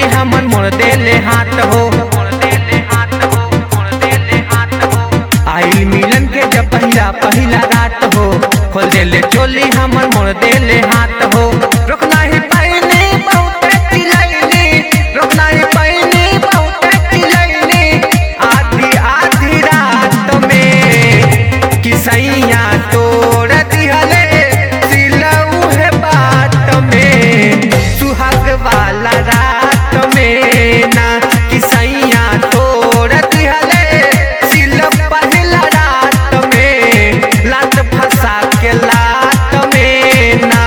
हमन मोड़ देले हाथ हो आइल मिलन के जब पहिला पहिला रात हो खोल देले चोली हमन मोड़ देले हाथ हो रोकना ही पाइने बहुत चिलैनी रोकना ही पाइने बहुत चिलैनी आधी आधी रात में किसैया तोड़ दिहले सिलऊ है बात में सुहाग वाला रात में ना किसैया तोड़ दिहले सिल पहिला रात में लात फंसा के लात में ना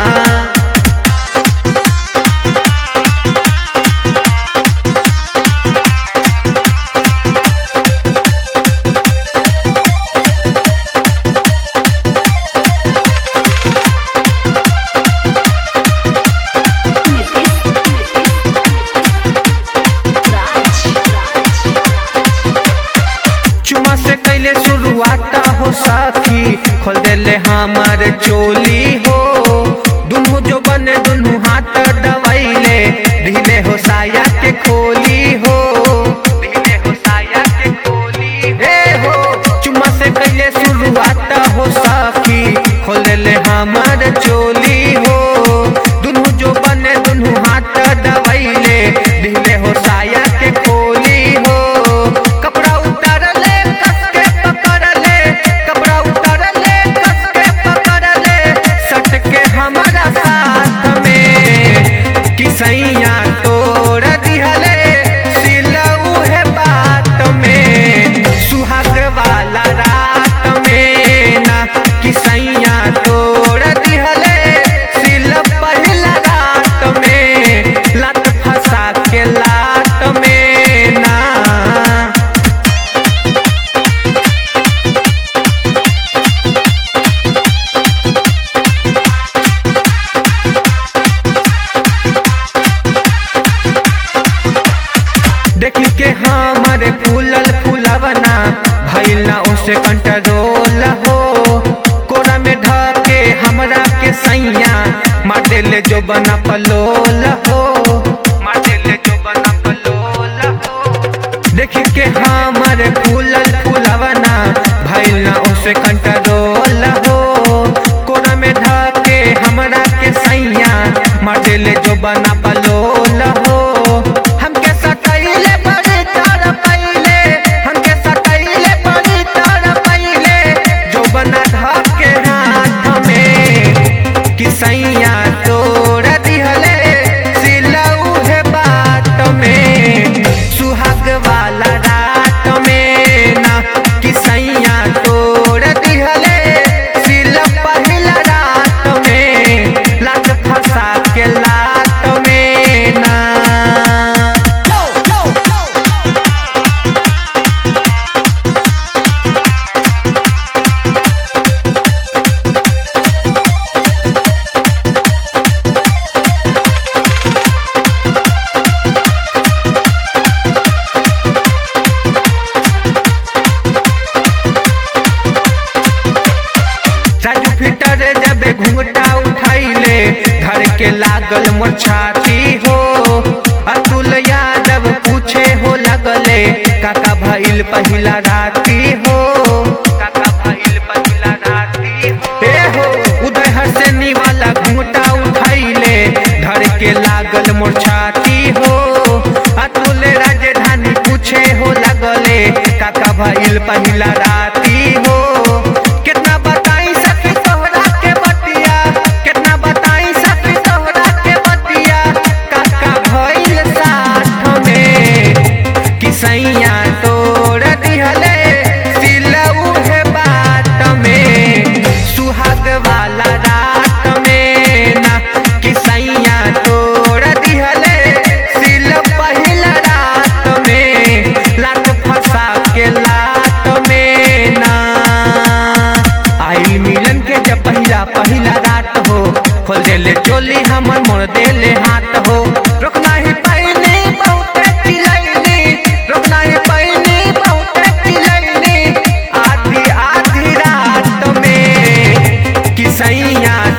चुमा से कैले शुरुआत हो साथी खोल देले हमार चोली हो दुनू जो बने दुनू हाथ दबाइले ढीले हो साया के खोली हो ढीले हो साया के खोली हे हो चुमा से कैले शुरुआत हो साथी खोल देले हमार चोली हो दुनू जो बने दुनू हाथ दबाइले ढीले हो साया के खोली हो कपड़ा उतार ले कस के पकड़ ले कपड़ा उतार ले कस के पकड़ ले सट के हमारा साथ में किसैया तोड़ दिहले सिलऊ है बात में सुहाग वाला रात में ना किसैया तोड़ दिहले सिल पहिला रात में लत फंसा के लात में ना देखी के हमारे फूलल फूलवना भइल ना उसे कंट्रोल हो कोरा में ढके हमरा के सैया मार देले जो बना पलोल हो मार देले जो बना पलोल हो देखी के हमारे फूलल फूलवना भइल ना उसे कंट्रोल हो कोरा में ढके हमरा के सैया मार देले जो बना पलोल हो हमके सटैले बड़ी तर पहिले हमके सटैले बड़ी तर पहिले जो बना धके हाथ में किसैया तोड़ दिहले सिलऊ है बात में सुहाग वाला रात में ना किसैया तोड़ दिहले सिल पहिला रात में लात फंसा के लात में ना राजू फिटर जब घूंघटा उठाइले धर के लागल मोर छाती हो अतुल यादव पूछे हो लगले काका भइल पहिला राती हो काका भइल पहिला राती हो ए हो उदय हसनी वाला घूंघटा उठाइले धर के लागल मोर छाती हो अतुल राजधानी पूछे हो लगले काका भइल पहिला राती हो कितना बताई सखी तोहरा के बतिया कितना बताई सखी तोहरा के बतिया काका भइल साथ में किसैया तोड़ दिहले सिलऊ है बात में सुहाग वाला रात में ना किसैया तोड़ दिहले सिल पहिला रात में लात फंसा के लात में ना आई मिलन के जब पहिला पहिला रात हो खोल देले चोली हमर मोड़ देले हाथ हो रोकना ही पाइने बहुत चिलैनी रोकना ही पाइने बहुत चिलैनी आधी आधी रात में किसैया